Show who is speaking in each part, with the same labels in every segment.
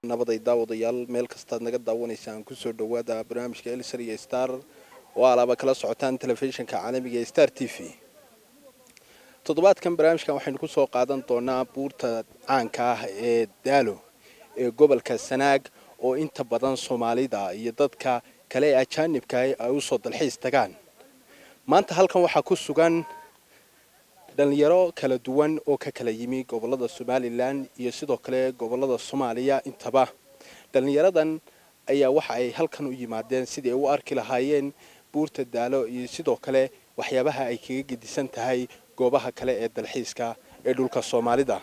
Speaker 1: nabaday daawadayaal meel kastaad naga daawanaysaan kusoo dhawaada barnaamijka elsar iyo star oo alaaba kala socotaan telefishinka caalamiga ee star t v toddobaadkan barnaamijkan waxaynu kusoo qaadan doonaa buurta caanka ah ee daalo ee gobolka sanaag oo inta badan soomaalida iyo dadka kale ee ajaanibka ay usoo dalxiis tagaan maanta halkan waxaa ku sugan dhalinyaro kala duwan oo ka kala yimi gobolada somalilan iyo sidoo kale gobolada soomaaliya intaba dhalinyaradan ayaa waxa ay halkan u yimaadeen sidii ay u arki lahaayeen buurta daalo iyo sidoo kale waxyaabaha ay kaga gedisan tahay goobaha kale ee dalxiiska ee dhulka soomaalida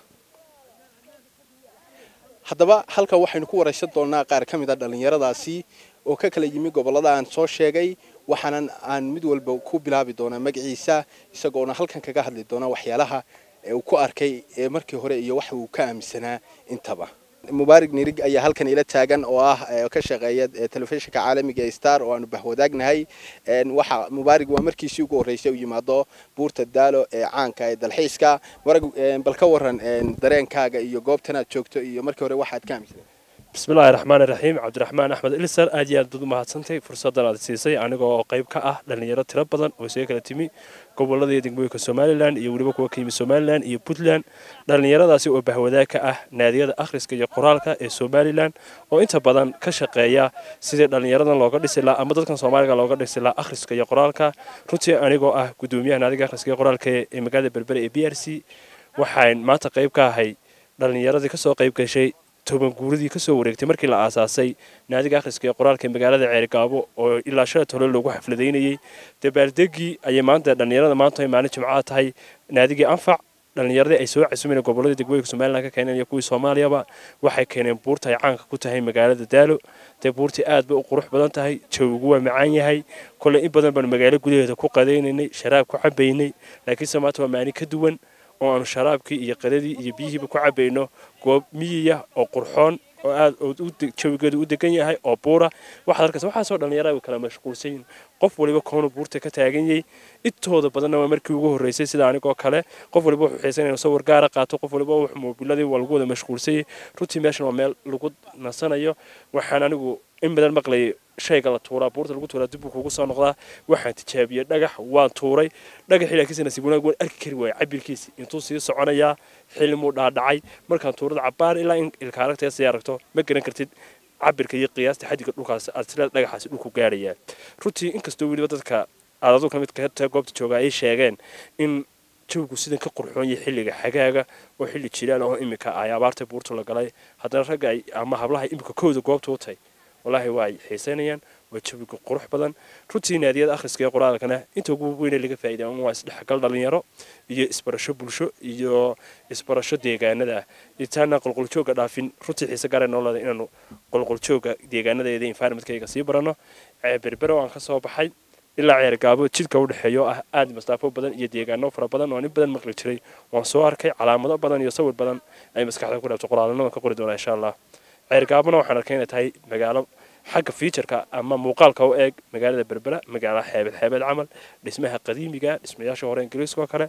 Speaker 1: haddaba halkan waxaynu ku waraysan doonaa qaar ka mid a dhalinyaradaasi oo ka kala yimi gobolada aan soo sheegay waxaanan aan mid walba ku bilaabi doonaa magaciisa isagoona halkan kaga hadli doonaa waxyaalaha uu ku arkay ee markii hore iyo waxa uu ka aaminsanaa intaba mubaarig nirig ayaa halkan ila taagan oo ah ka shaqeeya telefishinka caalamiga ee star oo aanu bahwadaagnahay waxa mubaarig waa markiisii ugu horreysay u yimaado buurta daalo ee caanka ee dalxiiska marag bal ka waran dareenkaaga iyo goobtan aad joogto iyo markii hore waxaad ka aaminsanay
Speaker 2: bismillahi raxmaan iraxiim cabdiraxmaan axmed ilisar aad iyo aad baad u mahadsantay fursaddan aad siisay anigoo qayb ka ah dhallinyaro tiro badan oo isaga kala timi gobolada iyo degmooyinka somalilan iyo weliba kuwa ka yimi somalilan iyo puntland dhallinyaradaasi oo bahwadaag ka ah naadiyada akhriska iyo qoraalka ee somalilan oo inta badan ka shaqeeya sidii dhallinyaradan looga dhisi lahaa ama dadkan soomaaliga looga dhisi lahaa akhriska iyo qoraalka runtii anigoo ah gudoomiyaha naadiga akhriska iyo qoraalka ee magaalada berbere ee b r c waxaan maanta qayb ka ahay dhallinyaradii kasoo qayb gashay toban guuradii kasoo wareegtay markii la aasaasay naadiga akhriska ee qoraalka ee magaalada ceerigaabo oo ilaa shalad hore loogu xafladaynayey dabaaldegii ayay maanta dhallinyarada maanta ay maalin jimcaha tahay naadigii anfac dhallinyaradii ay soo casuumeen gobolada degmooyinka somalilan ka keeneen iyo kuwii soomaaliyaba waxay keeneen buurta ay caanka ku tahay magaalada daalo dee buurtii aad bay u qurux badan tahay jawigu waa macaan yahay kolley in badan baanu magaalo gudaheeda ku qadaynaynay sharaab ku cabaynay laakiinse maanta waa maalin ka duwan oo aanu sharaabkii iyo qadadii iyo biyihiiba ku cabayno goob miyiya oo qurxoon oo aad jawigeedu u degan yahay oo buura waxaad arkaysa waxaasoo dhallinyara ay kala mashquulsan yihin qof waliba koonu buurta ka taagan yahay intooda badanna waa markii ugu horreysay sida anigoo kale qof waliba wuxuu xiisan inuu sawir gaara qaato qof waliba wuxuu moobiladii waa lagu wada mashquulsan yahay runtii meeshan waa meel lagu nasanayo waxaan anigu in badan maqlayay shayga la tuuraa buurta lagu tuuraa dib buu kugu soo noqdaa waxaan tijaabiyey dhagax waan tuuray dhagaxii laakiinse nasiib wanaag waan arki kari waayay cabirkiisi intuu sii soconayaa xilmuu dhaadhacay markaan tuurada cabaar ilaa in ilka aragtaya sii aragto ma garan kartid cabirka iyo qiyaasta xadiga dhulkaas aad sila dhagaxaasi dhulku gaarayaa runtii inkastoo weliba dadka aad aduu ka mid ka goobta joogaa ay sheegeen in jawigu sidan ka qurxoon yahay xilliga xagaaga oo xilli jilaal oo imika ay abaarta buurtu la galay haddana ragga ay ama hablaha imika kooda goobta u tahay wallaahi waa ay xiisaynayaan waa jawiga qurux badan runtii naadiyada akhriska ee qoraalkana inta ugu weyne laga faa'iida waa isdhexgal dhalinyaro iyo isbarasho bulsho iyo isbarasho deegaanada ah intaana qolqoljooga dhaafin runtii xiise gaara noo leedahay inaanu qolqoljooga deegaanadeeda environmentkayga sii baranno berbere aan ka soo baxay ilaa ceergaabo jidka u dhexeeyo ah aad masaafo badan iyo deegaano fara badan oo in badan maqli jiray waan soo arkay calaamado badan iyo sawir badan ay maskaxda ku dhaabto qoraalnimo waan ka qori doonaa insha allah ceergaabona waxaan arkay inay tahay magaalo xagga fiijarka ama muuqaalka u eeg magaalada berbera magaala xeebed xeebed camal dhismaha qadiimiga dhismayaasha hore ingiriiska oo kale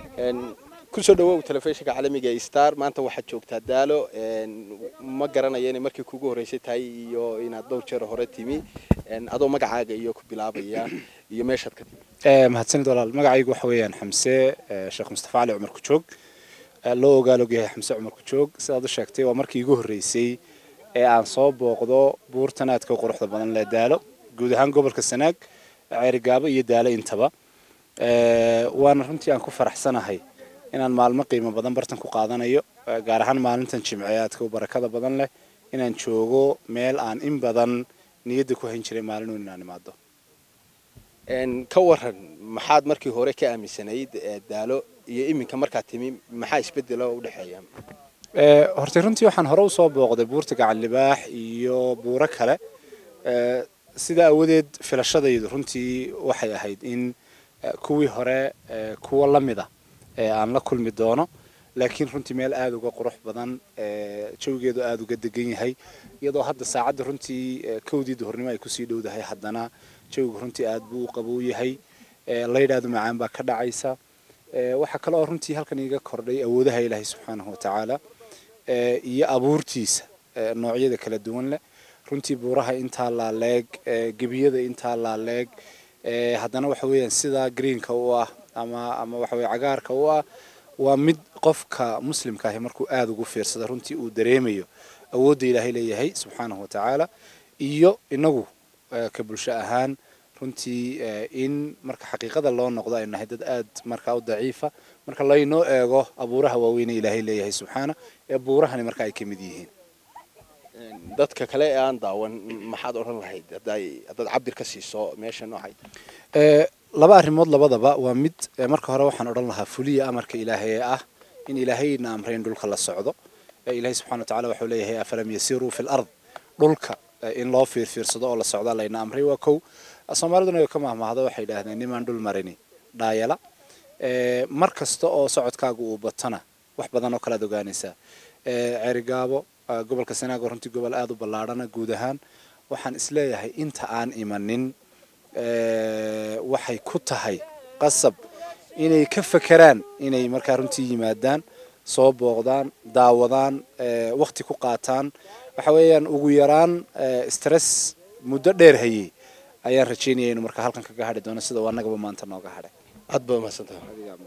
Speaker 1: kusoo dhawow telefishinka caalamiga ee star maanta waxaad joogtaa daalo ma garanaya inay markii kugu horreysay tahay iyo inaad dhowr jeer hore timi adoo magacaaga iyo ku bilaabaya iyo meeshaad ka timi
Speaker 3: mahadsanid walaal magacaygu waxa weeyaan xamse sheekh mustafa cali cumar kujoog loo ogaalog yahay xamse cumar kujoog sidaad u sheegtay waa markii igu horreysay ee aan soo booqdo buurtan aadka u quruxda badan lee daalo guud ahaan gobolka sanaag ceerigaabo iyo daalo intaba waana runtii aan ku faraxsanahay inaan maalmo qiimo badan bartan ku qaadanayo gaar ahaan maalintan jimceyaadka u barakada badan leh inaan joogo meel aan in badan niyadda ku hayn jiray maalinoon inaan imaado
Speaker 1: ka waran maxaad markii hore ka aaminsanayd daalo iyo iminka markaad timi maxaa isbedelo u dhexeeya
Speaker 3: hortay runtii waxaan hore usoo booqday buurta gacan libaax iyo buuro kale sidaa awadeed filashadaydu runtii waxay ahayd in kuwii hore kuwa la mida aan la kulmi doono laakiin runtii meel aada uga qurux badan jawigeedu aada uga degan yahay iyadoo hadda saacadda runtii kowdii duhurnimo ay kusii dhowdahay haddana jawigu runtii aada buu u qabow yahay laydhaadu macaan baa ka dhacaysa waxaa kaleoo runtii halkan iiga kordhay awoodaha ilaahay subxaanahu watacaala iyo abuurtiisa noocyada kala duwan leh runtii buuraha intaa laaleeg gebiyada intaa laaleeg haddana waxa weeyaan sida greenka u ah ama ama waxa weye cagaarka u ah waa mid qofka muslimka ahi markuu aada ugu fiirsada runtii uu dareemayo awoodda ilaahay leeyahay subxaanahu wa tacaala iyo inagu ka bulsho ahaan runtii in marka xaqiiqada loo noqdo ay nahay dad aad markaa u daciifa marka laynoo eego abuuraha waaweyne ilaahay leeyahay subxaana ee buurahani marka ay ka mid yihiin
Speaker 1: dadka kale ee aan daawan maxaad odhan lahayd haddaad cabir ka siiso meesha noocay
Speaker 3: laba arrimood labadaba waa mid marka hore waxaan odhan lahaa fuliya amarka ilaahay ee ah in ilaahayna amray in dhulka la socdo ilaahay subxana wa tacala waxuu leeyahay afalam yasiruu fi lard dhulka in loo fiirfiirsado oo la socdaa layna amray waa kow soomaaliduna ay ka mahmaahdo waxay yidhaahdeen nimaan dhul marini dhaayala mar kasta oo socodkaaga uu batana wax badan oo kale ad ogaanaysaa ceerigaabo gobolka sanaago runtii gobol aada u ballaadhana guud ahaan waxaan isleeyahay inta aan imanin waxay ku tahay qasab inay ka fekeraan inay markaa runtii yimaadaan soo booqdaan daawadaan wakti ku qaataan waxa weeyaan ugu yaraan stress muddo dheer hayey ayaan rajeynaya inu markaa halkan kaga hadhi doono sida uu annagaba maanta nooga hadhay
Speaker 1: aad baad mahadsantahay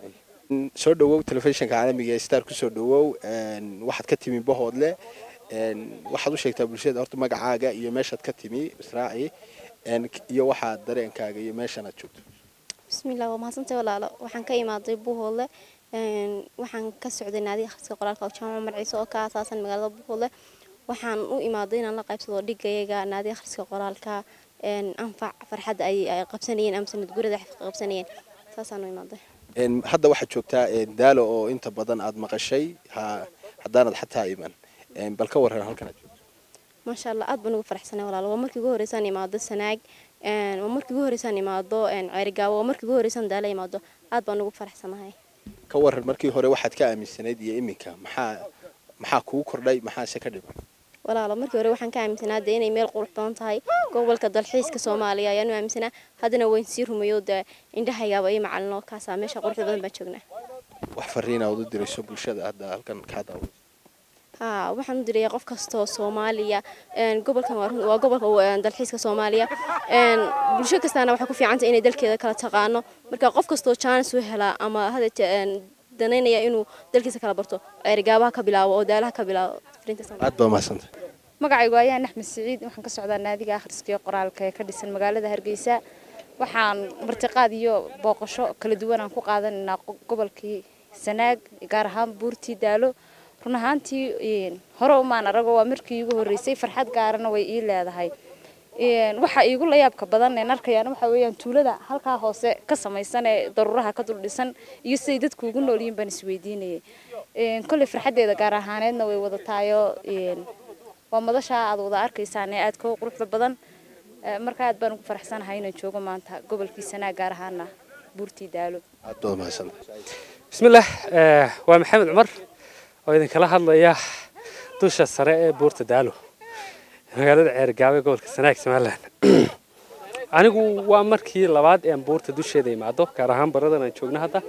Speaker 1: soo dhawow telefishinka caalamiga ee star kusoo dhawow waxaad ka timi bahoodle waxaad u sheegtaa bulshada horta magacaaga iyo meeshaad ka timi israaci iyo waxaa dareenkaaga iyo meeshanaad joogto
Speaker 4: bismiillah waa mahadsantahay walaalo waxaan ka imaaday buuhoodle waxaan ka socday naadi akhriska qoraalka oo jaamaca marciise oo ka aasaasan magaalada buuhoodle waxaan u imaaday inaan la qaybsado dhigayaga naadi akhriska qoraalka anfac farxadda ay qabsanayeen ama sanad gurada qabsanayeen saasaan u imaaday
Speaker 1: hadda waxaad joogtaa daalo oo inta badan aad maqashay haddaanad xataa iman bal ka waran halkan aad joogto
Speaker 4: maasha allah aad baan ugu faraxsanay walaalo waa markii ugu horreysaan imaado sanaag waa markii ugu horreysaan imaado ceerigaabo waa markii ugu horreysaan daalo imaado aad baan ugu faraxsanahay
Speaker 1: ka waran markii hore waxaad ka aaminsanayd iyo iminka maxaa maxaa kugu kordhay maxaase ka dhiman
Speaker 4: walaalo markii hore waxaan ka aaminsanaa dee inay meel qurux badan tahay gobolka dalxiiska soomaaliya ayaan u aaminsanaa haddana wayn sii rumeeyo dee indhahaygaaba ii macalino kaasaa meesha quruxda badan baan joognaa
Speaker 1: wax fariina aad u dirayso bulshada hadda halkan kaa daawa
Speaker 4: haa waxaan u dirayaa qof kastoo soomaaliya gobolkan waa gobolka dalxiiska soomaaliya bulsho kastaana waxay ku fiicantay inay dalkeeda kala taqaano marka qof kastoo jaanis u helaa ama hada danaynaya inuu dalkiisa kala barto erigaabaha ka bilaabo oo daalaha ka bilaabo
Speaker 1: aad baa mahadsantahay
Speaker 5: magacaygu ayaan axmed siciid waxaan ka socdaa naadiga akhriska iyo qoraalka ee ka dhisan magaalada hargeysa waxaan martiqaad iyo booqasho kala duwan aan ku qaadanaynaa gobolkii sanaag gaar ahaan buurtii daalo run ahaantii hore umaan arago waa markii iigu horreysay farxad gaarana way ii leedahay waxa iigu la yaabka badan een arkayaan waxa weeyaan tuulada halkaa hoose ka samaysan ee daruuraha ka dul dhisan iyo siday dadku ugu nool yihiin baan isweydiinayay kolley farxaddeeda gaar ahaaneedna way wadataayo waa madashaa aad wada arkaysaan ee aadka u quruxda badan marka aad baan ugu faraxsanahay inaan joogo maanta gobolkii sanaa gaar ahaana buurtii daalo
Speaker 1: aad baad mahadsantahay
Speaker 6: bismillaah waa maxamed cumar oo idinkala hadlaya dusha sare ee buurta daalo magaalada ceergaabe gobolka sanaag somalilan anigu waa markii labaad ee aan buurta dusheeda imaado gaar ahaan baradan aan joogno hadda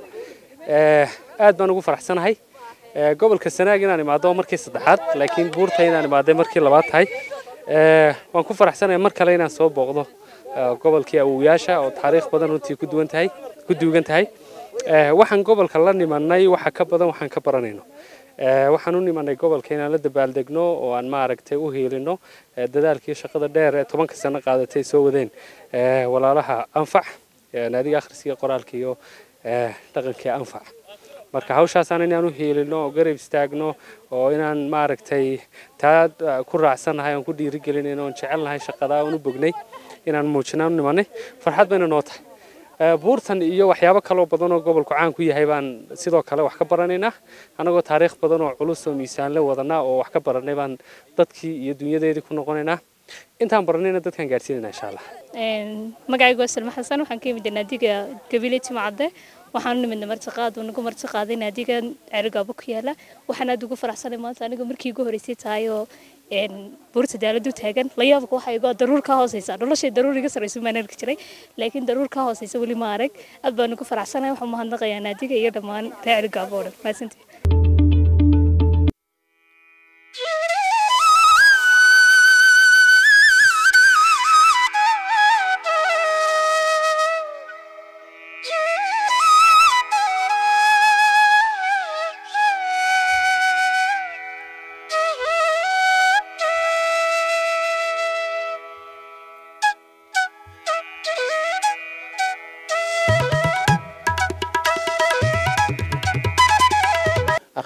Speaker 6: aad baan ugu faraxsanahay gobolka sanaag inaan imaado markii saddexaad laakiin buurta inaan imaaday markii labaad tahay waan ku faraxsanahay mar kale inaan soo booqdo gobolkii awowayaasha oo taariikh badan runtii ku duwan tahay ku duugan tahay waxaan gobolka la nimanay waxa ka badan waxaan ka baranayno waxaan u nimanay gobolka inaan la dabaaldegno oo aan maaragtay u hiilino dadaalkii shaqada dheer ee tobanka sano qaadatay soo wadeen walaalaha anfac naadiga akhriskiga qoraalka iyo dhaqankii anfac marka hawshaasaan inaan u hiilino oo garab istaagno oo inaan maaragtay taa ku raacsanahay oon ku dhiirigelinayno oon jecelnahay shaqadaa oon u bognay inaan muujinaan u nimanay farxad bayna noo tahay buurtan iyo waxyaabo kaloo badan oo gobolku caan ku yahay baan sidoo kale wax ka baranaynaa annagoo taariikh badan oo culus oo miisaanle wadanaa oo wax ka baranay baan dadkii iyo dunyadeedii ku noqonaynaa intaan baranayna dadkaan gaadhsiinayna insha allah
Speaker 7: magacaygu waa salma xasan waxaan ka imid naadiga gabiley timacadde waxaan u nimidna martiqaad uu nagu martiqaaday naadiga ceerigaabo ku yaala waxaan aad ugu faraxsanay maanta aniga markii ugu horreysay tahay oo buurta daaladu taagan layaabka waxa iga daruur ka hooseysa noloshay daruur iga sarreysa maan arki jiray laakiin daruur ka hooseysa weli ma arag aad baan ugu faraxsanahay waxaan mahadnaqayaa naadiga iyo dhammaan reer ceerigaabo oo dhan mahadsantii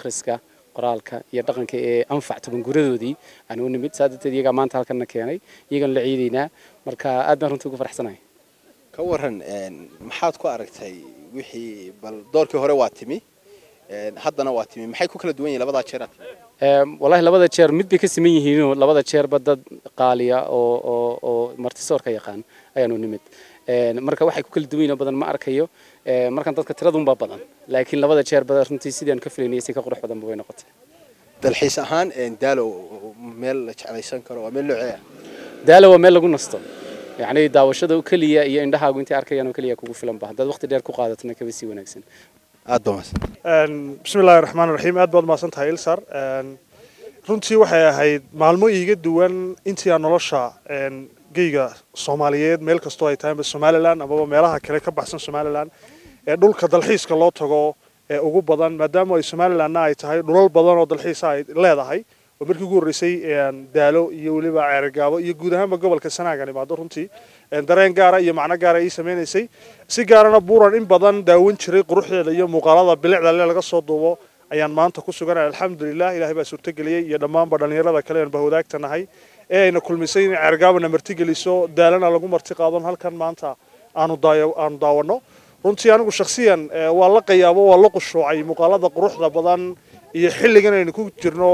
Speaker 3: akhriska qoraalka iyo dhaqanka ee anfac tobanguuradoodii aan u nimid saa darteed iyagaa maanta halkanna keenay iyagan la ciidaynaa marka aad baan runtii ugu faraxsanahay
Speaker 1: ka waran maxaad ku aragtay wixii bal doorkii hore waa timi haddana waa timi maxay ku kala duwan yihin labadaa jeer
Speaker 3: wallaahi labada jeer mid bay ka siman yihiinoo labada jeerba dad qaaliya oo oo oo martisoorka yaqaan ayaanu nimid marka waxay ku kala duwan yihiin badan ma arkayo markan dadka tiradunbaa badan laakiin labada jeerba runtii sidii aan ka filaynay si ka qurux badanba way noqotay
Speaker 1: dalxiis ahaan daalo meel la jeclaysan karo waa meel noocee ah
Speaker 3: daalo waa meel lagu nasto yacni daawashada keliya iyo indhahaagu intay arkayaan oo keliya kugu filan ba haddaad waqti dheer ku qaadatana kaba sii wanaagsan
Speaker 1: aad baa mahadsan
Speaker 8: bismi illaahi raxmaan raxiim aad baad mahadsan tahay ilsar runtii waxay ahayd maalmo iiga duwan intii aan nolosha geyga soomaaliyeed meel kastoo ay tahay somalilan amaba meelaha kale ka baxsan somalilan ee dhulka dalxiiska loo tago ee ugu badan maadaama ay somalilanna ay tahay dhulal badan oo dalxiisa ay leedahay oo markii ugu horreysay daalo iyo weliba ceergaabo iyo guud ahaanba gobolka sanaagan imaado runtii dareen gaara iyo macno gaara ii samaynaysay si gaarana buuran in badan daawan jiray quruxdeeda iyo muuqaalada bilicda le laga soo duubo ayaan maanta ku suganay alxamdulilah ilahay baa suurtageliyey iyo dhammaanba dhallinyarada kale aan bahwadaagta nahay ee ayna kulmisay in ceergaabana martigeliso daalana lagu marti qaadon halkan maanta aanu aanu daawano runtii anigu shakhsiyan waa la qayaabo waa la qushuucay muuqaalada quruxda badan iyo xilligan aynu ku jirno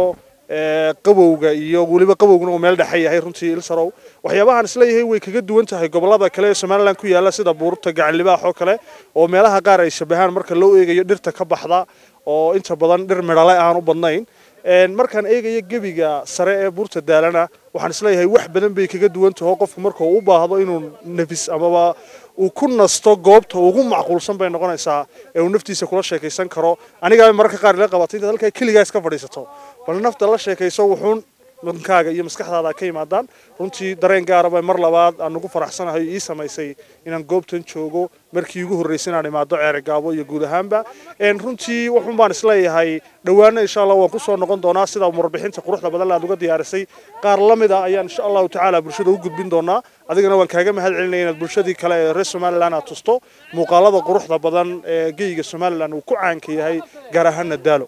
Speaker 8: qabowga iyo weliba qabowguna uu meel dhexe yahay runtii ilsarow waxyaabahaan isleeyahay way kaga duwan tahay gobolada kale ee somalilan ku yaala sida buurta gacanlibaax oo kale oo meelaha qaar ay shabahaan marka loo eegayo dhirta ka baxda oo inta badan dhir midhale aan u badnayn markaan eegayo gebiga sare ee buurta daalana waxaan isleeyahay wax badan bay kaga duwan taho qofku marka uu u baahdo inuu nafis amaba uu ku nasto goobta ugu macquulsan bay noqonaysaa ee uu naftiisa kula sheekaysan karo anigaa mararka qaar ila qabatay intaad halkaa keligaa iska fadhiisato bal nafta la sheekayso wuxuun dhankaaga iyo maskaxdaada ka yimaadaan runtii dareen gaara bay mar labaad aan ugu faraxsanahay ii samaysay inaan goobtan joogo markii ugu horreysay inaan imaado ceerigaabo iyo guud ahaanba runtii wuxuun baan isleeyahay dhowaana insha allah waan kusoo noqon doonaa sida warbixinta quruxda badan aad uga diyaarisay qaar la mid a ayaan insha allahu tacaala bulshada u gudbin doonaa adigana waan kaaga mahad celinaya inaad bulshadii kale ee reer somalilan aad tusto muuqaalada quruxda badan ee geyga somalilan uu ku caanka yahay gaar ahaana daalo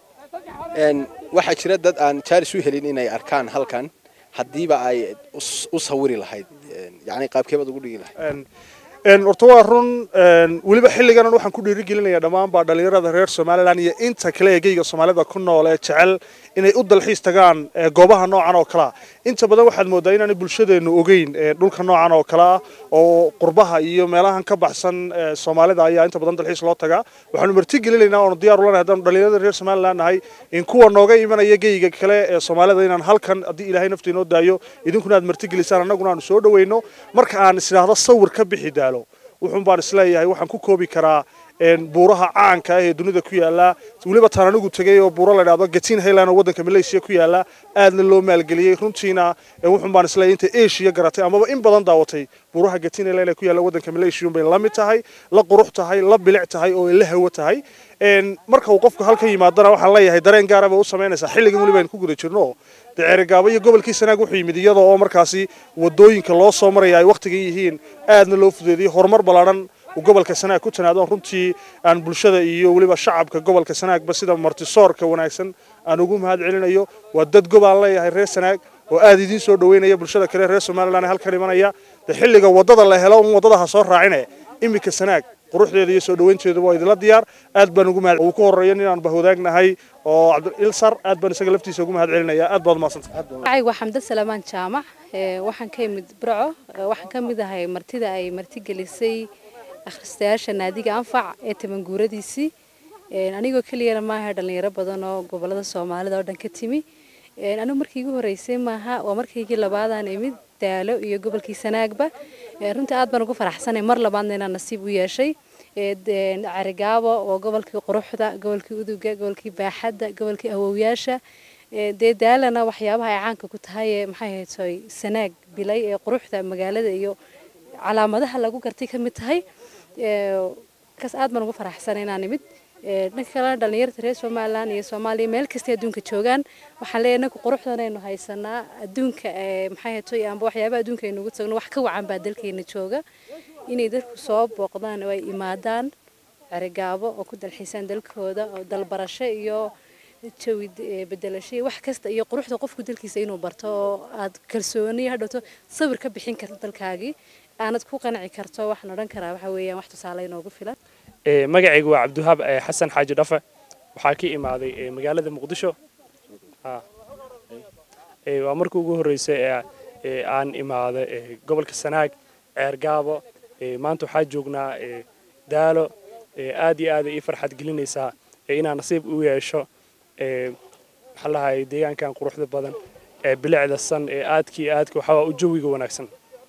Speaker 1: waxaa jira dad aan jaaris u helin inay arkaan halkan haddiiba ay u sawiri lahayd yani qaabkeebaad ugu dhigi lahayd
Speaker 8: horta waa run weliba xilliganan waxaan ku dhiirigelinayaa dhammaanba dhallinyarada reer somalilan iyo inta kale ee geyga soomaalida ku nool ee jecel inay u dalxiis tagaan goobaha noocan oo kalea inta badan waxaad moodaa inaanay bulshadeennu ogeyn dhulka noocan oo kale ah oo qurbaha iyo meelahan ka baxsan soomaalida ayaa inta badan dalxiis loo tagaa waxaanu martigelinaynaa oonu diyaar ulanahay haddaanu dhallinyarada reer somalilan nahay in kuwa nooga imanaya geyga kale ee soomaalida inaan halkan haddii ilaahay nafta inoo daayo idinkuna aad martigelisaan annaguna aanu soo dhaweyno marka aan is idhaahdo sawir ka bixi daalo wuxuun baan isleeyahay waxaan ku koobi karaa buuraha caanka ah ee dunida ku yaala weliba taan anigu tegay oo buuro la dhahdo gatiin highland oo waddanka malaysia ku yaala aadna loo maalgeliyey runtiina wuxuun baan isleeyahay inta asia garatay amaba in badan daawatay buuraha gatiin highland ee ku yaala waddanka malaysia bay la mid tahay la qurux tahay la bilic tahay oo la hawo tahay marka uu qofku halkan yimaadana waxaan leeyahay dareen gaara bay u samaynaysaa xilligan weliba aynu ku guda jirno dee ceerigaabo iyo gobolkii sanaag wuxuu yimid iyada oo markaasi wadooyinka loo soo maraya ay wakhtigan yihiin aadna loo fudeediyey horumar ballaadhan uu gobolka sanaag ku tanaado runtii aan bulshada iyo weliba shacabka gobolka sanaagba sida martisoorka wanaagsan aan ugu mahad celinayo waa dad gobaan leeyahay reer sanaag oo aad idiin soo dhaweynaya bulshada kale reer somalilan ee halkan imanaya dee xilliga waddada la helo un waddada ha soo raacine iminka sanaag quruxdeeda iyo soo dhaweynteeduba waa idinla diyaar aad baan ugu mahad uu ku horeeyo nin aan bahwadaagnahay oo cabdilsar aad baan isaga laftiisa ugu mahad celinaya aad baad umahadsantay
Speaker 9: magacaygu waa xamda salamaan jaamac waxaan ka imid burco waxaan ka mid ahay martida ay martigelisay akhristayaasha naadiga anfac ee tabanguuradiisii anigoo keliyana maaha dhalinyaro badan oo gobolada soomaalida oo dhan ka timi anigu markii igu horeysay maaha waa markaygii labaadaan imid daalo iyo gobolkii sanaagba runtii aad baan ugu faraxsanay mar labaadna inaan nasiib u yeeshay carigaabo oo gobolkii quruxda gobolkii uduga gobolkii baaxadda gobolkii awowyaasha dee daalana waxyaabaha ay caanka ku tahay maxay haytoy sanaag bilay ee quruxda magaalada iyo calaamadaha lagu gartay ka mid tahay kaas aad baan ugu faraxsanay inaan imid dhanka kalena dhalinyarta reer somalilan iyo soomaaliya meel kastay adduunka joogaan waxaan leeyahay inaku quruxdan aynu haysanaa adduunka maxay haytoy amba waxyaabaha adduunka aynu ugu tagno wax ka wacan baa dalkeena jooga inay dadku soo booqdaan oo ay imaadaan cerigaabo oo ku dalxiisaan dalkooda oo dalbarasho iyo jawi eh, bedelashay wax kasta iyo quruxda qofku dalkiisa inuu barto oo aad kalsooni hadhowto sawir ka bixin karto dalkaagii aanad ku qanci karto waxaan odhan karaa waxa weeyaan wax tusaale inoogu filan
Speaker 2: Ee, magacaygu waa cabdiwahaab ee, xasan xaaji dhafe waxaa ka imaaday ee, magaalada muqdisho Ha. Ee, waa markii ugu horreysay ee- ee aan imaado ee, gobolka sanaag ceergaabo ee, maanta waxaa joognaa ee, daalo ee, aad iyo aad ay ii farxad gelinaysaa ee, inaan nasiib u yeesho ee, maxaa la dhahay deegaankan quruxda badan ee bilicda san ee aadkii aadka waxaa u jawiga wanaagsan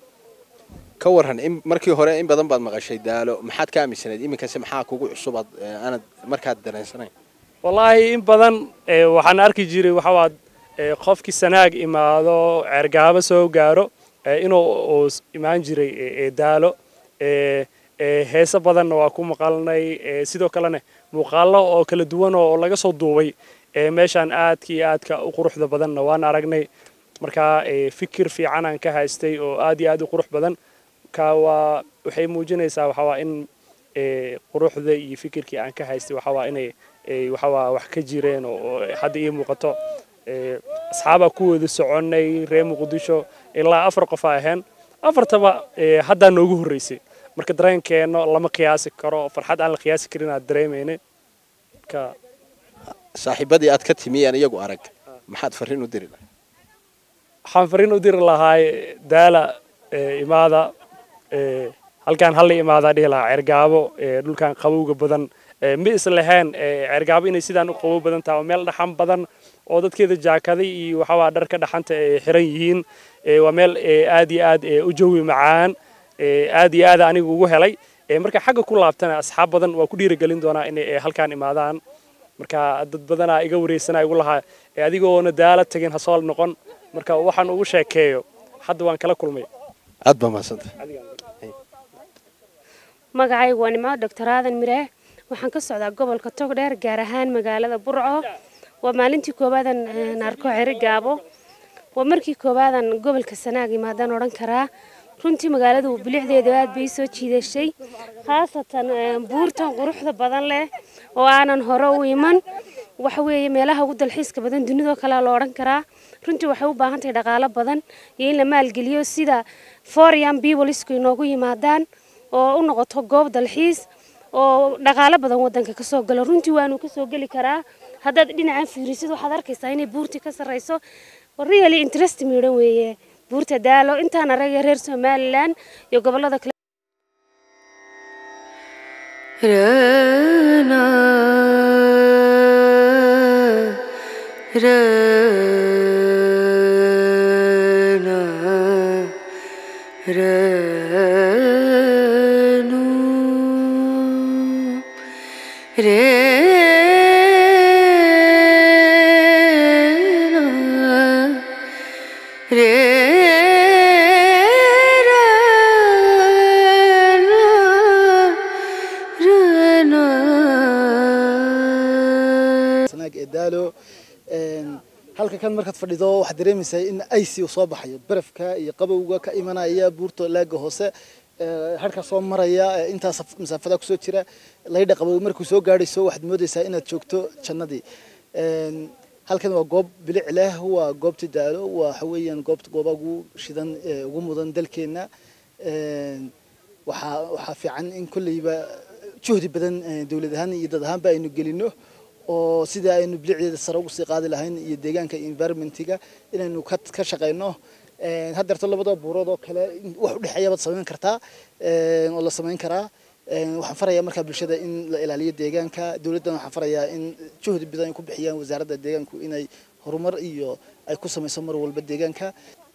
Speaker 1: ka waran in markii hore in badan baad maqashay daalo maxaad ka aaminsanayd iminkase maxaa kugu cusubaad ee, aanad markaad dareensanayn
Speaker 2: wallaahi in badan ee, waxaan arki jiray waxawaad ee, qofkii sanaag imaado ceergaabo soo gaaro ee, inuu uu s- imaan jiray ee, ee, daalo ee, ee, heeso badanna waa ku maqalnay ee, sidoo kalena muuqaallo oo kala duwan oo laga soo duubay ee, meeshaan aadka iyo aadka u quruxda badanna waan aragnay marka ee, fikir fiican aan ka haystay oo aad iyo aad u qurux badan marka waa waxay muujinaysaa waxawaa in ee, quruxda iyo fikirkii aan ka haystay waxawaa inay ee, waxawaa wax ka jireen oo oo hadda ii muuqato ee, asxaabaa ku wada soconnay reer muqdisho ilaa afar qof aa ahayn afartaba ee, haddaa noogu horreysay marka dareenkeenno lama qiyaasi karo farxad aan la qiyaasi karin aad dareemayne marka
Speaker 1: saaxiibadii aad ka timi aan iyagu arag maxaad farriin u diri lahay
Speaker 2: waxaan fariin u diri lahaa daala ee, imaada ee, halkaan halla imaadaa dhihi lahaa ceergaabo ee, dhulkan qabowga badan ee, ma is lahayn ee, ceergaabo inay sidaan u qabow badan tahay waa meel dhaxan badan oo dadkeeda jaakaday iyo waxawaa dharka dhaxanta ay xiran yihiin ee, waa meel ee, aad iyo aad ee, u jawi macaan ee, aad iyo aad aniga ugu helay ee, marka xagga ku laabtana asxaab badan waa ku dhiirigelin doonaa inay ee, halkaan imaadaan marka dad badanaa iga wareysana igu lahaa ee, adigoona daala tagin ha soo noqon marka waxaan ugu sheekeeyo hadda waan kala kulmay
Speaker 1: aad baa mahadsanta
Speaker 10: magacaygu waa nimco doctor aadan miree waxaan ka socdaa gobolka togdheer gaar ahaan magaalada burco waa maalintii koobaadan een, arko ceri gaabo waa markii koobaadan gobolka sanaag imaadaan odhan karaa runtii magaaladu bilicdeedu aad bay soo jiidashay khaasatan een, buurtan quruxda badan leh oo aanan hore u iman waxa weeye meelaha ugu dalxiiska badan dunidoo kalea la odhan karaa runtii waxay u baahan tahay dhaqaalo badan iyo in la maalgeliyo sida foreign peoplesku inoogu yimaadaan oo u noqoto goob dalxiis oo dhaqaalo badan wadanka kasoo galo runtii waanu kasoo geli karaa haddaad dhinacan fiirisid waxaad arkaysaa inay buurtii ka sarreyso really interest midhan weeye buurta daalo intaan aragay reer somalilan iyo gobolada kale
Speaker 11: sanaag ee daalo een, halka kan markaad fadhido waxaad dareemaysaa in icy uu soo baxayo barafka iyo qabowga ka imanaya buurta laaga hoose ee, harka soo maraya ee, intaa saf- masaafada kusoo jira laydha qabow markuu soo gaadhayso waxaad moodaysaa inaad joogto jannadii Een, halkan waa goob bilic leh waa goobta daalo waxa weeyaan goobta gooba ugu shidan ee, ugu mudan dalkeena Een, waxaa waxaa fiican in kolleyba juhdi badan ee, dowlad ahaan iyo dad ahaanba aynu gelino oo sidii aynu bilicdeeda sare ugu sii qaadi lahayn iyo deegaanka environmentiga inaynu ka ka shaqayno Een, haddeerto labada buurood oo kale in wax u dhexeeya baad samayn kartaa een, oo la samayn karaa Een, waxaan farayaa markaa bulshada in la ilaaliyo deegaanka dowladdan waxaan farayaa in juhdi badan ay ku bixiyaan wasaaradda deegaanku inay horumar iyo ay ku samayso mar walba deegaanka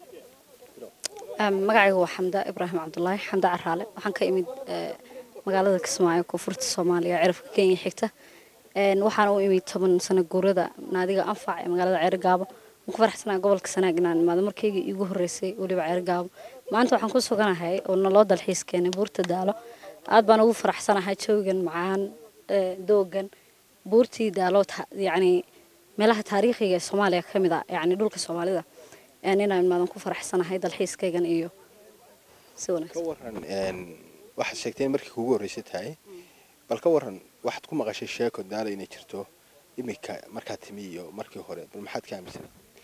Speaker 12: magacaygu waa xamda ibraahim cabdulaahi xamda caraale waxaan ka imid eh, magaalada kismaayo koonfurta soomaaliya cirafka kenya xigta Een, waxaana u imid toban sano guurada naadiga anfac ee magaalada ceerigaabo waan ku faraxsanaa gobolka sanaag inaan imaado markaygii iigu horreysay weliba ceerigaabo maanta waxaan ku suganahay oo naloo dalxiis keenay buurta daalo aad baan ugu faraxsanahay jawigan macaan eh, doogan buurtii daalo ta- yacni meelaha taariikhiga ee soomaaliya ka mid ah yacni dhulka soomaalida een, inaan imaadan ku faraxsanahay dalxiiskaygan iyo si wanaagsan
Speaker 1: ka waran een, waxaad sheegtay in markii kugu horreysay tahay bal ka waran waxaad ku maqashay sheeko daala inay jirto imika markaad timi iyo markii hore bal maxaad ka aaminsan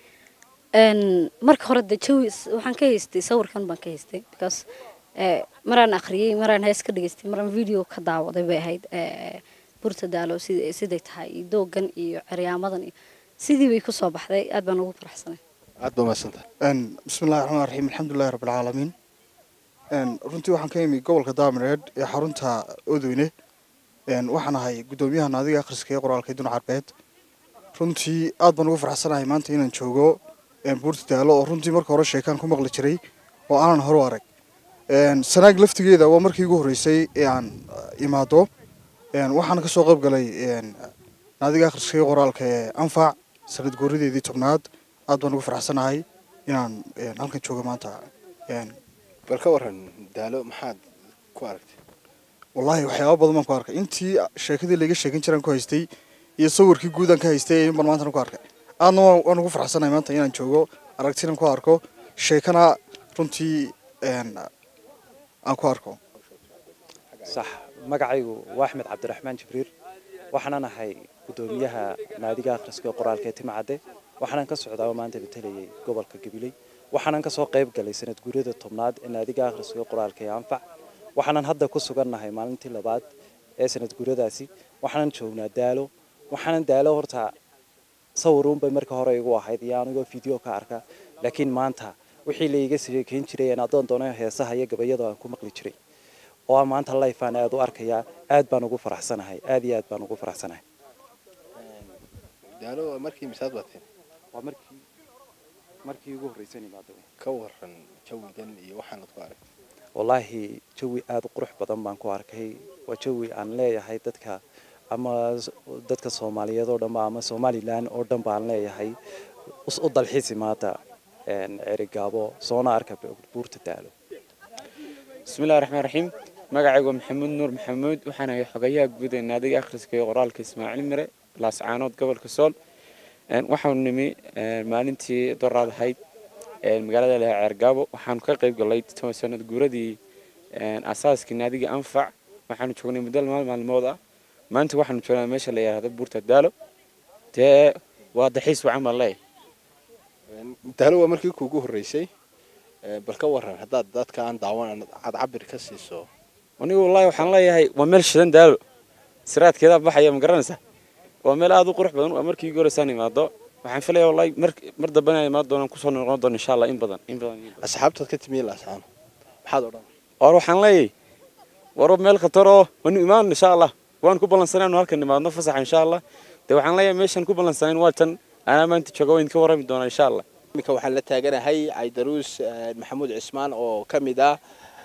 Speaker 12: Een, marka hore de jawi waxaan ka haystay sawirkan baan ka haystay because eh, maraan akhriyey maraan hees ka dhageystay maraan video ka daawaday bay ahayd eh, burta daalo sida- siday tahay iyo doogan iyo ceryaamadan iyo sidii bay kusoo baxday aad baan ugu faraxsanay
Speaker 1: aad baa mahadsantahay
Speaker 13: Een, bismillahi raxmaan raxiim alxamdulilahi rabbilcaalamiin Een, runtii waxaan ka imi gobolka daamireed ee xarunta odweyne Een, waxaan ahay guddoomiyaha naadiga akhriska ee qoraalka ee dun carbeed runtii aad baan ugu faraxsanahay maanta inaan joogo een, buurta daalo oo runtii marka hore sheekaan ku maqli jiray oo aanan hore u arag Een, sanaag laftigeeda waa markii ugu horreysay ee aan uh, imaado Een, waxaan ka soo qayb galay een, naadiga akhriska ee qoraalka ee anfac sanad guurideedii tobnaad aad baan ugu faraxsanahay inaan een, halkan joogo maanta Een,
Speaker 1: bal ka waran daalo maxaad ku aragtay
Speaker 13: wallaahi waxyaaba badan baan ku arkay intii sheekadii laga sheegan jiraan ku haystay iyo sawirkii guud aan ka haystay in baan maantana ku arkay aadna waan waan ugu faraxsanahay maanta inaan joogo aragtinan ku arko sheekana runtii een, aan ku arko
Speaker 3: sax magacaygu waa axmed cabdiraxmaan jibriil waxaanan ahay guddoomiyaha naadiga akhriska ee qoraalka ee timcadde waxaanan ka socdaa oo maanta matalayay gobolka gabiley waxaanan ka soo qayb galay sanad guuryada tobnaad ee naadiga akhriska ee qoraalka ee anfac waxaanan hadda ku sugannahay maalintii labaad ee sanad guuryadaasi waxaanan joognaa daalo waxaanan daalo horta sawiruunbay marka hore igu ahayd iyo anigoo video ka arka laakiin maanta wixii la iga sheekeyn jiray een addoon doono heesaha iyo gabayada aan ku maqli jiray oo aan maanta lifeaan aad u arkayaa aad baan ugu faraxsanahay aad iyo aad baan ugu faraxsanahay
Speaker 1: daalo markii misaad baad timi
Speaker 3: waa markii markii ugu horreysay imaado
Speaker 1: ka waran jawigan iyo waxaanad ku aragtay
Speaker 3: wallaahi jawi aad u qurux badan baan ku arkay waa jawi aan leeyahay dadka ama s- dadka soomaaliyeed oo dhanba ama somalilan oo dhan baan leeyahay us- u dalxiisi maanta een, erigaabo soona arka buurta daalo
Speaker 14: bismillahi raxmaan raxiim magacaygu waa maxamuud nuur maxamuud waxaan ahay xogayaha guud ee naadiga akhriska iyo qoraalka ismaaciil mire laascaanood gobolka sool Een, waxaanu nimi een, maalintii doraad ahayd een, magaalada lehe ceergaabo waxaanu ka qayb galay toban sanad guuradii een, asaaskii naadiga anfac waxaanu joognay muddo maal maalmood ah maanta waxaanu joognaa meesha la yidhaahdo buurta daalo dee waa daxiis wacan baan leeyahay
Speaker 1: daalo waa markii kuugu horreysay Ee, bal ka waran haddaad dadka aan daawan aad cabir ka siiso
Speaker 14: anigu wallaahi waxaan leeyahay waa meel shidan daalo siraadkeedaa baxaya ma garanaysaa waa meel aad u qurux badan waa markii ugu horeysaan imaado waxaan filaya wallahi mar mar dambena imaan doonaan kusoo noqon doona insha allah in badan in badan in badan.
Speaker 1: asxaabtaad ka timi laascaano maxaad odhan
Speaker 14: war waxaan leeyahay war meel khatar oo wanu imaan insha allah waan ku ballansanayn inu halkan imaadno fasaxa insha allah dee waxaan leeyahay meeshaan ku ballansanayn waa tan anaa maanta jooga waan idinka warrami doonaa insha allah
Speaker 1: iminka waxaan la taaganahay caydaruus eh, maxamuud cismaan oo ka mid ah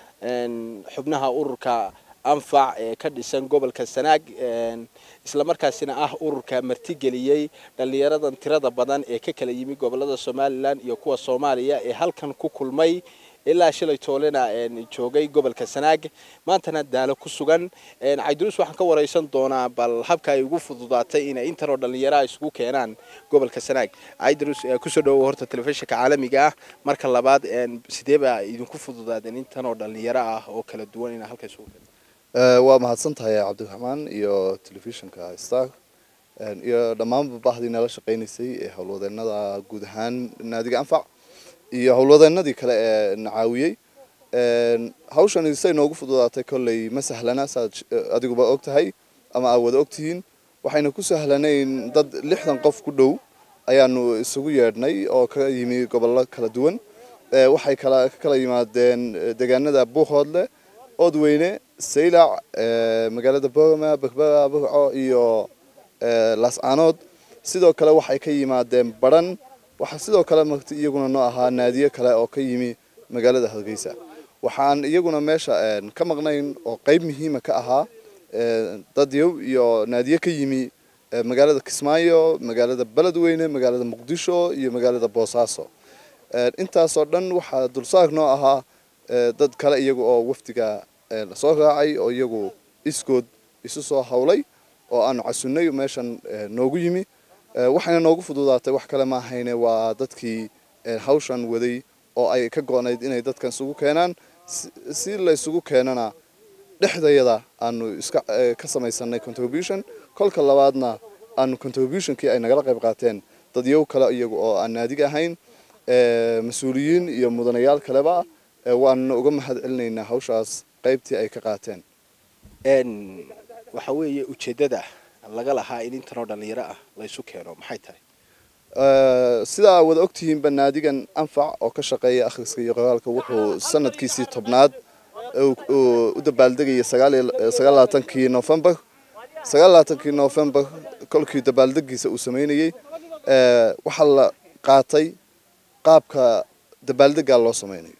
Speaker 1: een, xubnaha ururka anfac ee ka dhisan gobolka sanaag een, islamarkaasina ah ururka martigeliyey dhallinyaradan tirada badan ee ka kala yimi gobolada somalilan iyo kuwa soomaaliya ee halkan ku kulmay ilaa shalay toolena een, joogay gobolka sanaag maantana daalo ku sugan een, caydaruus waxaan ka wareysan doonaa bal habka ay ugu fududaatay inay intanoo dhallinyaraha isugu keenaan gobolka sanaag caydaruus eh, kusoo dhawow horta telefishinka caalamiga ah marka labaad een, sidee baa idinku fududaadeen intanoo dhallinyaro ah oo kala duwan inaa halka isugu keentaan
Speaker 15: Eh, waa mahadsan tahay cabdiraxmaan iyo telefishinka star Een, iyo dhammaanba bahdii nala shaqaynaysay ee howlwadeenada guud ahaan naadiga anfac iyo howlwadeenadii kale ee na caawiyey Een, hawshani say noogu fududaatay kolley ma sahlana saad sh- eh, adiguba og tahay ama aad wada ogtihiin waxayna ku sahlanayn dad lixdan qof ku dhow ayaanu isugu yeedhnay oo ka yimi gobollo kala duwan Eh, waxay kala ka kala yimaadeen eh, deegaanada buuhoodle oodweyne saylac eh, magaalada boorama berbera burco iyo eh, laascaanood sidoo kale waxay ka yimaadeen baran waxaa sidoo kale marti iyaguna noo ahaa naadiyo kale oo ka yimi magaalada hargeysa waxaan iyaguna meesha eh, ka maqnayn oo qeyb muhiima ka ahaa eh, dad yow iyo naadiyo ka yimi eh, magaalada kismaayo magaalada beledweyne magaalada muqdisho iyo magaalada boosaaso Eh, intaasoo dhan waxaa dulsaar noo ahaa eh, dad kale iyagu oo wafdiga eh, lasoo raacay oo iyagu iskood isu soo hawlay oo aanu casunnay meeshan eh, noogu yimi Eh, waxayna noogu fududaatay wax kale ma ahayne waa dadkii eh, hawshan waday oo ay ka go-nayd inay dadkan isugu keenaan si- si la isugu keenana dhexdayada aanu iska eh, ka samaysanay contribution kolka labaadna aanu contributionkii ay nagala qayb qaateen dadyow kale iyagu oo aan naadiga ahayn eh, mas-uuliyiin iyo mudanayaal kaleba eh, waanuna uga mahad celinaynaa hawshaas qaybtii ay ka qaateen
Speaker 1: n waxa weeye ujeeddada laga lahaa in intanoo dhallinyaro ah la isu keeno maxay tahay
Speaker 15: Eh, sidaa wada ogtihiinba naadigan anfac oo ka shaqeeya akhriska iyo qoraalka wuxuu sanadkiisii tobnaad uu- uu u dabaaldegayay sagaal iyo- eh, sagaal labaatankii november sagaal labaatankii november kolkii dabaaldegiisa uu sameynayey eh, waxaa la qaatay qaabka dabaaldegaa loo sameynayo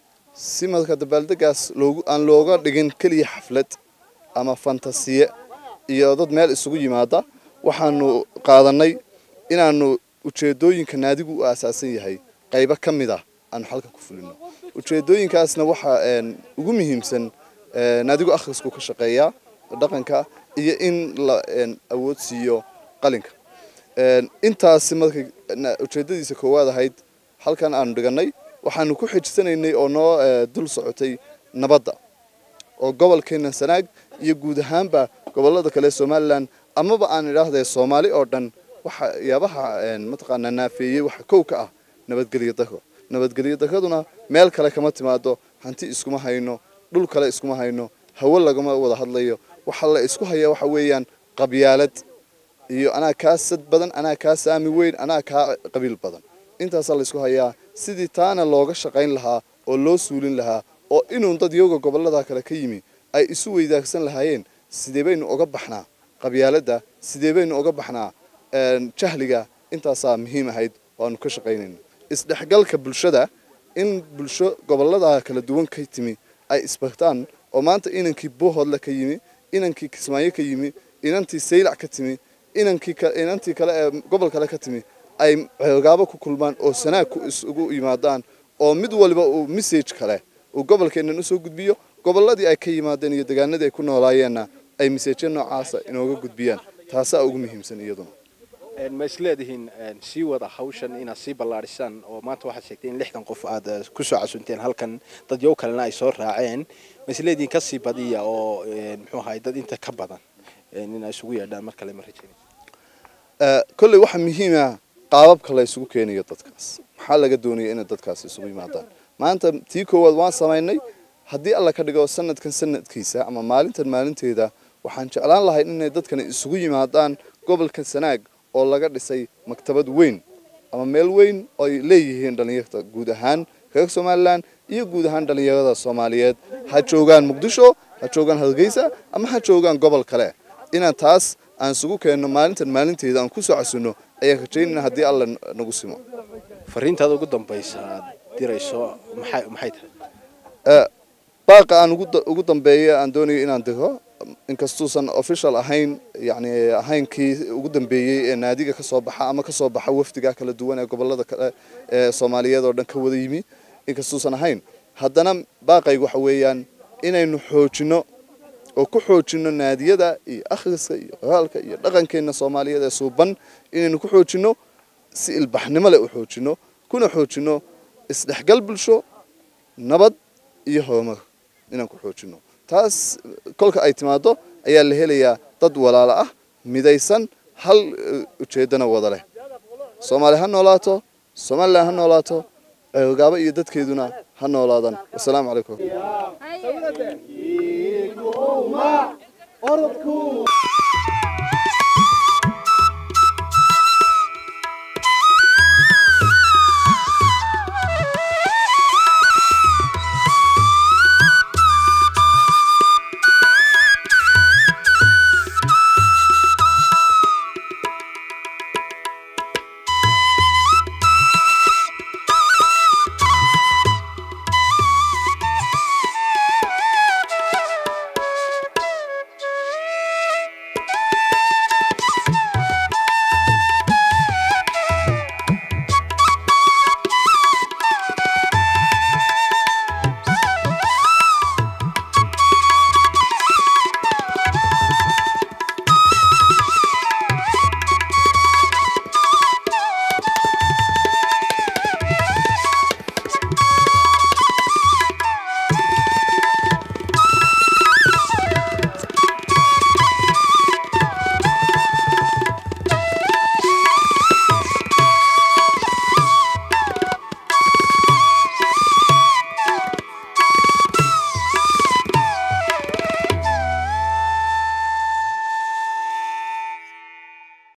Speaker 15: si marka dabaaldegaas loogu aan looga dhigin keliya xaflad ama fantasiye iyo dad meel isugu yimaada waxaanu qaadanay inaanu ujeedooyinka naadigu u aasaasan yahay qaybo ka mid ah aanu xalka ku fulino ujeedooyinkaasna waxaa een, ugu muhiimsan eh, naadigu akhrisku ka shaqeeyaa dhaqanka iyo in la een, awood siiyo qalinka Een, intaasi markay na- ujeedadiisa koowaad ahayd halkan aanu dhiganay waxaanu ku xijisanaynay oo noo eh, dul socotay nabadda oo gobolkeena sanaag iyo guud ahaanba gobolada kale ee somalilan amaba aan idhaahday soomaali oo dhan waxyaabaha een, mataqaanaa naafeeyey waxa kow ka ah nabadgelyo daro nabadgelyo daraduna meel kale kama timaado hanti iskuma hayno dhul kale iskuma hayno hawo lagama wada hadlayo waxa la isku hayaa waxa weeyaan qabyaalad iyo anaa kaa sad badan anaa kaa saami weyn anaa kaa qabiil badan intaasaa la isku hayaa sidii taana looga shaqayn lahaa oo loo suulin lahaa oo inuu dad yoga gobolada kale ka yimi ay isu weydaagsan lahaayeen sidee baynu uga baxnaa qabyaaladda sidee baynu uga baxnaa een, jahliga intaasaa muhiim ahayd oo aanu ka shaqaynayno isdhexgalka bulshada in bulsho gobolada kala duwan ka timi ay isbartaan oo maanta inankii buuhoodle ka yimi inankii kismaayo ka yimi inantii saylac ka timi inankii ka- inantii kale ee gobol kale ka timi ay xoogaabo ku kulmaan oo sanaag ku isugu yimaadaan oo mid waliba uu message kale uu gobolkeennan usoo gudbiyo gobolladii ay ka yimaadeen iyo deegaanadii ay ku noolaayeenna ay messajyo noocaasa inooga gudbiyaan taasaa ugu muhiimsan iyaduna
Speaker 1: Een, ma isleedihiin een, sii wada hawshan inaad sii ballaadhisaan oo maanta waxaad sheegtay in lixdan qof aad eh, kusoo casunteen halkan dadyow kalena ay soo raaceen ma isleedihiin kasii badiya oo een, muxuu ahay dad inta ka badan een, in ay isugu yeedhaan mar kale ma rajaynaysa
Speaker 15: Eh, kolley waxaa muhiima qaababka la isugu keenayo dadkaas maxaa laga doonaya inay dadkaas isugu yimaadaan maanta tii koowaad waan samaynay haddii alla ka dhigo sanadkan sanadkiisa ama maalintan maalinteeda waxaan jeclaan lahay inay dadkani isugu yimaadaan gobolka sanaag oo laga dhisay maktabad weyn ama meel weyn oo ay leeyihiin dhallinyarta guud ahaan reer somalilan iyo guud ahaan dhallinyarada soomaaliyeed ha joogaan muqdisho ha joogaan hargeysa ama ha joogaan gobol kale inaan taas aan isugu keenno maalintan maalinteeda aan kusoo casunno ayaan rajaynayna haddii alla nagu simo
Speaker 1: fariintaada ugu dambaysa aad dirayso maxay maxay tahay
Speaker 15: Eh, baaqa aan ugu da- ugu dambeeya aan doonayo inaan diro inkastuusan official ahayn yani ahayn kii ugu dambeeyey ee naadiga ka soo baxa ama ka soo baxa wafdiga kala duwan ee gobolada kale ee soomaaliyeed oo dhan ka wada yimi inkastuusan ahayn haddana baaqaygu waxa weeyaan inaynu xoojino oo ku xoojino naadiyada iyo akhriska iyo qoraalka iyo dhaqankeena soomaaliyeed ee suuban inaynu ku xoojino si ilbaxnimo leh u xoojino kuna xoojino isdhexgal bulsho nabad iyo horumar inaan ku xoojino taas kolka ay timaado ayaa la helayaa dad walaalo ah midaysan hal eh, ujeedana wada leh soomaali ha noolaato somalilan ha noolaato ceelgaabo iyo dadkeeduna ha noolaadaan wasalaamu calaykum
Speaker 16: orodku